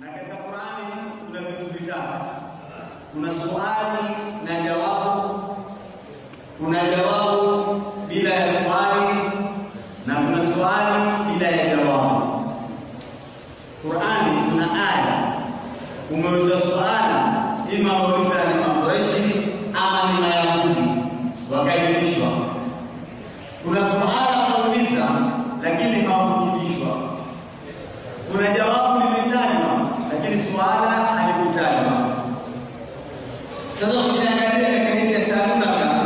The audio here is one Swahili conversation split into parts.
Na katika Qur'ani kuna vitu vitatu. Kuna swali na jawabu, kuna jawabu bila ya swali na kuna swali bila ya jawabu. Qur'ani kuna aya umeuliza swali, ima wauliza ni Makureshi ama ni Mayahudi wakaribishwa. Kuna swala wauliza lakini hawakujibishwa. Kuna jawabu limetajwa lakini swala halikutajwa. Sasa ukiangalia katika hizi hesabu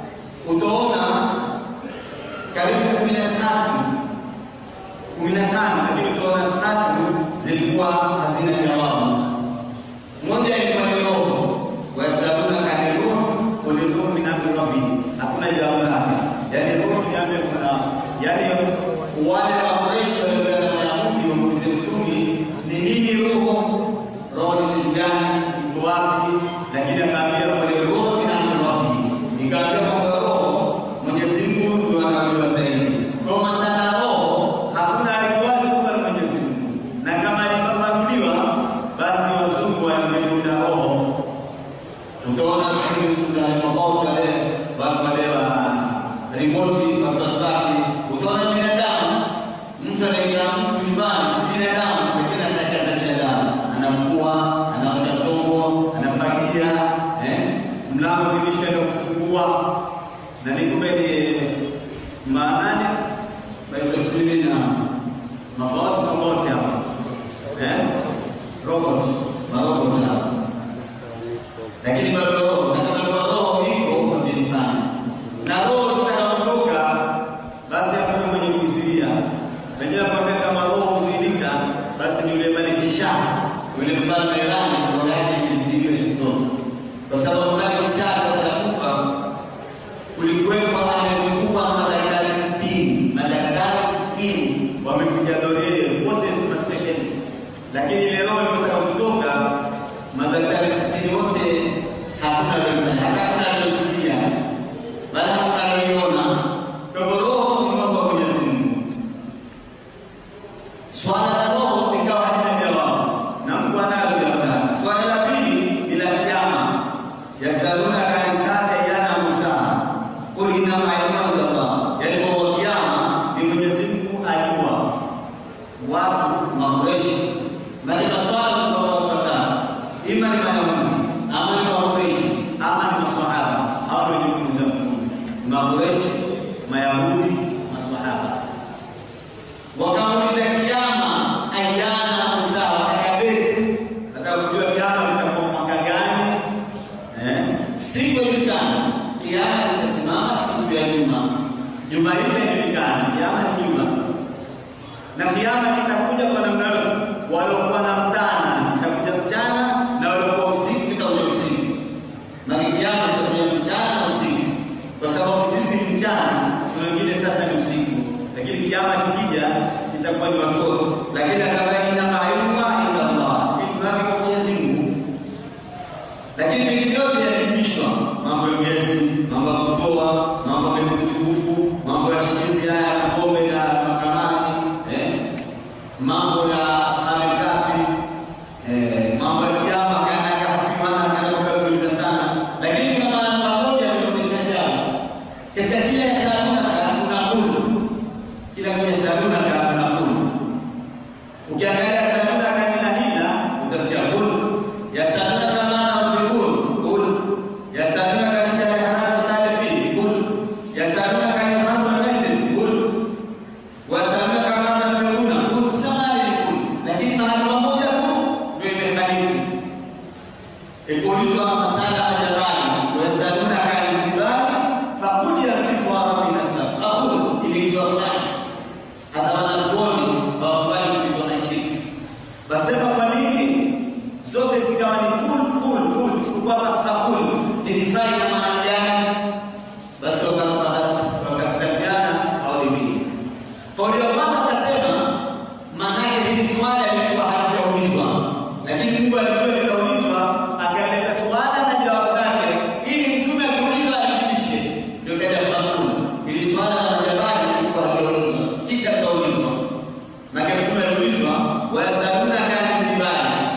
utaona karibu kumi na tatu kumi na tano lakini utaona tatu zilikuwa hazina jawabu. Moja ilikuwa ni roho, wayasaluna kani roho uliruhu min amri rabbi, hakuna jawabu lake. Yani roho ni amri kuna yani wale Wakureshi waliokuwa na Wayahudi wamuulize Mtume ni nini roho, roho ni kitu gani, iko wapi? Lakini akaambia wale roho ni amri rabbi, ikaambia mambo ya roho Mwenyezi Mungu ndio anajua zaidi. Kwa masala ya roho hakuna aliwazi kuwa ni Mwenyezi Mungu, na kama alifafanuliwa basi wazungu walimeunda roho. Utaona sisi kuna mabauti wale watu wale wa remote watu wa spaki, utaona binadamu mtu anaingia mtu nyumbani, si binadamu, lakini anafanya kazi za binadamu, anafua, anaosha chombo, anafagia, eh, mlango dirisha ndio kufungua na ni kumbe ni maanani baitwa sijui na mabauti mabauti hapa eh, robot marobot hapa, lakini bado roho na kama kwa roho iko mjinifanya na roho ikitaka kutoka, basi hakuna mwenye kuisilia. Wenyewe kwambia kama roho huzuilika, basi ni yule Malikisha yule mfalme wa Irani, roho yake ilizidiwa isitoke, kwa sababu Malikisha atakapokufa kulikuwepo amezungukwa na madaktari sitini madaktari sitini wamepiga doria wote na specialist, lakini ile roho ilipotaka kutoka, madaktari sitini wote hakuna aliyofanya, hakuna aliyosikia wala hakuna aliyoona. Kwa hivyo roho ni mambo ya Mwenyezi Mungu. Swala la roho likawa halina jawabu, na Mungu analo jawabu lake. Swala la pili ni la kiyama, yasalunaka an saati ayyana mursaha qul innama ilmuha inda Allah, yaani kwa kiyama ni Mwenyezi Mungu ajua. Watu Makureshi, maana maswala kwa watu watatu, ima ni Mayahudi ama ni Makureshi ama ni maswahaba. Hao ndio jukumu za Mtume, Makureshi, Mayahudi, maswahaba wakamuuliza kiama ayana Musa, wakakabeti nataka kujua kiama kitakuwa mwaka gani? Eh, siku ijulikana kiama kitasimama siku ya juma. Juma hili haijulikani, kiama ni juma tu, na kiama kitakuja kwa namna hiyo. Waliokuwa na mtana kitakuja mchana, na waliokuwa usiku kitakuja usiku. Na kiama kitakuja mchana na usiku, kwa sababu sisi ni mchana, na wengine sasa ni usiku lakini kiama kikija itakuwa ni watoto, lakini kama inama ilmuha inda Allah, ilmu yake kwa Mwenyezi Mungu. Lakini vingine vyote yanahitimishwa, mambo ya miezi, mambo ya kutoa, mambo ya miezi mitukufu, mambo ya shizi haya ya pombe na makamani, eh, mambo ya ashabi kafi, eh, mambo ya kiama kana kahafiwana kana kukaguliza sana, lakini kuna maana moja yanaonyesha jambo katika kila hesalunaka kuna kulu kila kwenye salunaka kuna kulu. Ukiangalia salunaka ni la hila, utasikia kulu. Yasalunaka maana ufikul kul. Yasalunaka ni shahri haramu kutali fi kul. Yasalunaka ni khamru al-maisir kul. Wasalunaka maana fikuna kul. Kila mahali ni kul, lakini mahali pamoja tu ndio imekhalifu. Ikiulizwa masala ya jabali, wasalunaka al-jibali faqul yasifu rabbi nasab. Faqul iliitwa fulani hasa wanazuoni hawakubali kupitwa na kitu. Basema kwa nini zote zikawa ni kul kul kul, isipokuwa masna kul zilifai na maana gani? Basi wakatofautiana kauli mbili. Kauli ya kwanza akasema maanake hili swala lilikuwa halijaulizwa, lakini Mungu alijua litaulizwa, akaleta swala na jawabu lake ili mtume akiulizwa ajibishe. Ndio kaja fakul, hili swala la majabali lilikuwa halijaulizwa, kisha litaulizwa. Maana mtume aliulizwa wayasalunaka anil jibali,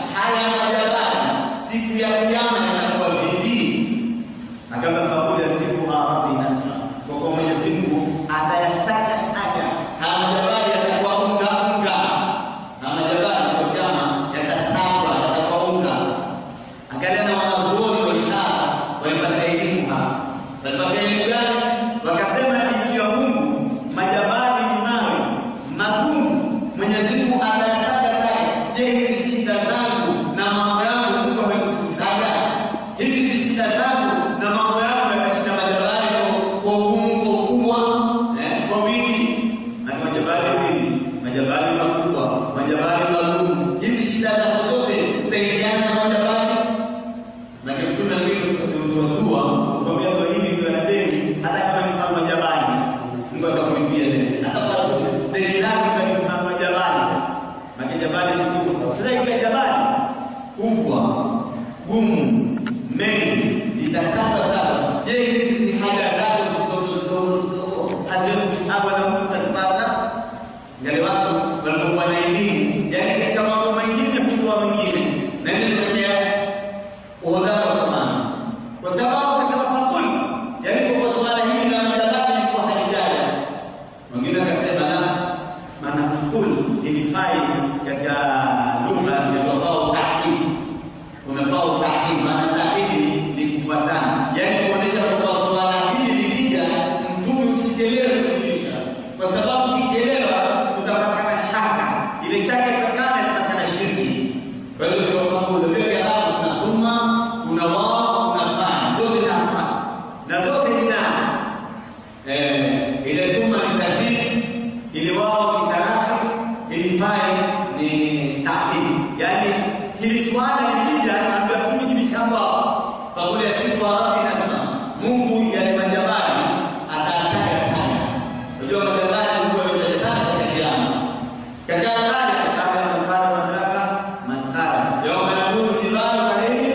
majabali nini, majabali makubwa, majabali magumu. Hizi shida zako zote zitaingiana na majabali na kimtume alivyotoa kukwambia kwa hivi kwa na deni, hata kama ni mfano wa jabali, Mungu atakulipia deni, hata kwa deni lako kama ni mfano wa jabali, na jabali ni kubwa. Sasa ile jabali kubwa gumu mengi litasaba saba. Je, hizi haja zako zidogo zidogo zidogo haziwezi kusabwa na Mungu kazipata? Ngale watu walipokuwa na elimu, yaani katika mambo mengine kutoa mengine, na ndio kutokea uhodari wa Qur'an, kwa sababu akasema fakul, yaani kwa swala hili la madhabati ilikuwa halijaja. Mwingine akasema la, maana fakul ilifai katika lugha ya tofauti ta'kid unafaa utahidi, maana tahidi ni kufuatana, yaani kuonesha kwamba swala hili likija, mtume usichelewe kujulisha, kwa sababu ukichelewa kutapatikana shaka, ile shaka itakana itapatikana shirki. Kwa hiyo ndio sababu ndio Kiarabu kuna thumma, kuna wao, kuna fa, zote nafuata na zote ni nani? Eh, ile thumma ni tadbir, ile wao ni tarahi, ile fa ni ta'kid, yaani hili swala likija ambia mtume jibishamba fakuli ya sifa rabbi nasema Mungu yale majabali atasaga sana. Unajua majabali Mungu ametaja sana katika kiyama. Katika kale kale makara madraka makara. Yawma yakunu jibalu kaleni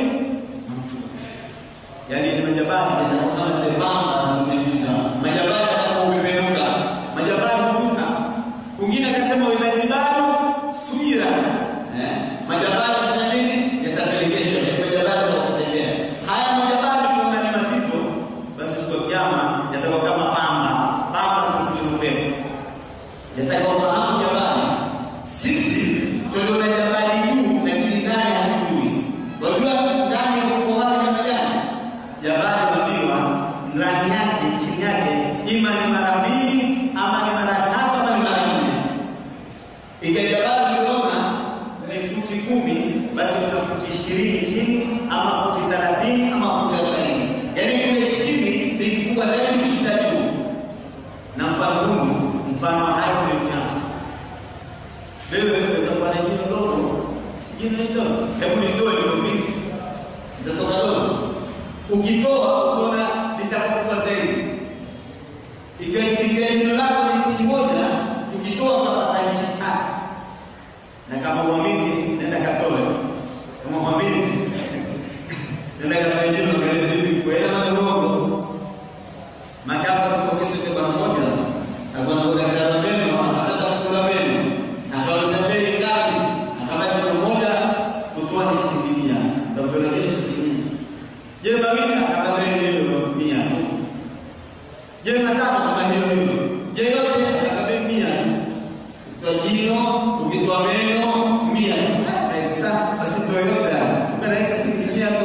Yaani ni majabali yanakuwa kama sembamba zimekuja. Majabali yatakapopeperuka. Majabali kuruka. Mwingine akasema wa jibalu suira. Eh? Majabali kufanya nini? Yatapelekeshwa. Majabali yatatembea. Haya majabali tunaona ni mazito, basi siku ya kiyama yatakuwa kama pamba. Pamba zinakuja upepo. Yatakuwa fahamu jabali. Sisi tuliona jabali juu lakini ndani hatujui. Wajua ndani ya ukoo wake namna gani? Jabali waambiwa ndani yake chini yake ima ni mara mbili ama ni mara tatu ama ni mara nne. Ikajabali uliona ni futi kumi, basi kuna futi ishirini chini ama futi thelathini ama futi arobaini. Yaani kule chini ni kikubwa zaidi kushinda juu. Na mfano huu mfano wa hayo ndio nyama. Wewe unaweza kuwa na jino dogo, si jino ni dogo. Hebu nitoe liko vipi? Litatoka dogo. Ukitoa utaona litakuwa zaidi. Ikiwa ikiwa jino lako ni inchi moja, ukitoa utapata inchi tatu. Na kama uamini, nenda katoe. Kama uamini, nenda katoe jino kale vipi kwa ile madongo. Makapa kwa kesi cha bwana mmoja, alikuwa anakuja kwa meno, anataka kula meno. Akauliza bei ngapi? Akabaki kilo moja kutoa ni shilingi mia. Daktari yake shilingi mia. Je, mawili akabaki hiyo mia tu. Je, matatu kama hiyo hiyo. Je, yote akabaki mia. Kwa jino, ukitoa meno mia. Rahisi sana, basi toe yote. Sasa rahisi shilingi mia tu.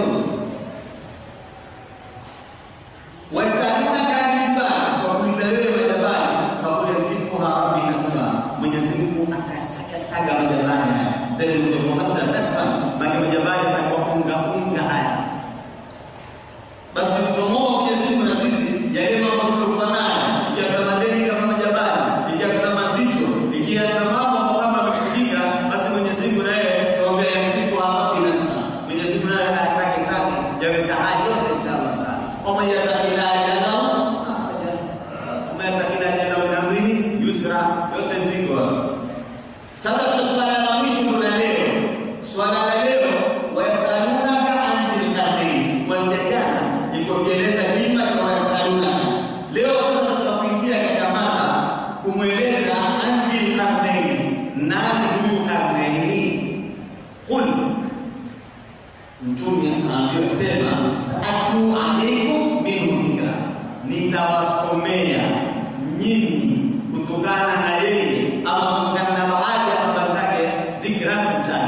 Wasalunaka anil-jibal, wakuuliza wewe majabali, faqul yasifuha rabbi nasfa. Mwenyezi Mungu atasagasaga majabali haya. Then ndio masdar nasfa, maana majabali yatakuwa unga unga haya. Basi tutomwomba Mwenyezi Mungu na sisi yale mambo tuliokuwa nayo, ikiwa tuna madeni kama majabali, ikiwa tuna mazito, ikiwa tuna mambo kama yamefujika, basi Mwenyezi Mungu naye tuombea yasifuha rabbi nasfa. Mwenyezi Mungu naye asage sage yawe sahali yote inshallah taala. ومن يتق الله يجعل له مخرجا ومن يتق الله يجعل له من امره يسرا yote ziko sasa tuna swala la mwisho la leo swala la leo wayasalunaka an dhilqarnain kuanzia jana iko kieleza kima cha wayasalunaka leo sasa tunapoingia katika mada kumweleza an dhilqarnain nani huyu karnaini qul Mtume anaambiwa sema, saatlu alaikum minhu dhikra, nitawasomea nyinyi kutokana na yeye ama kutokana na baadhi ya habari zake dhikra kutaja.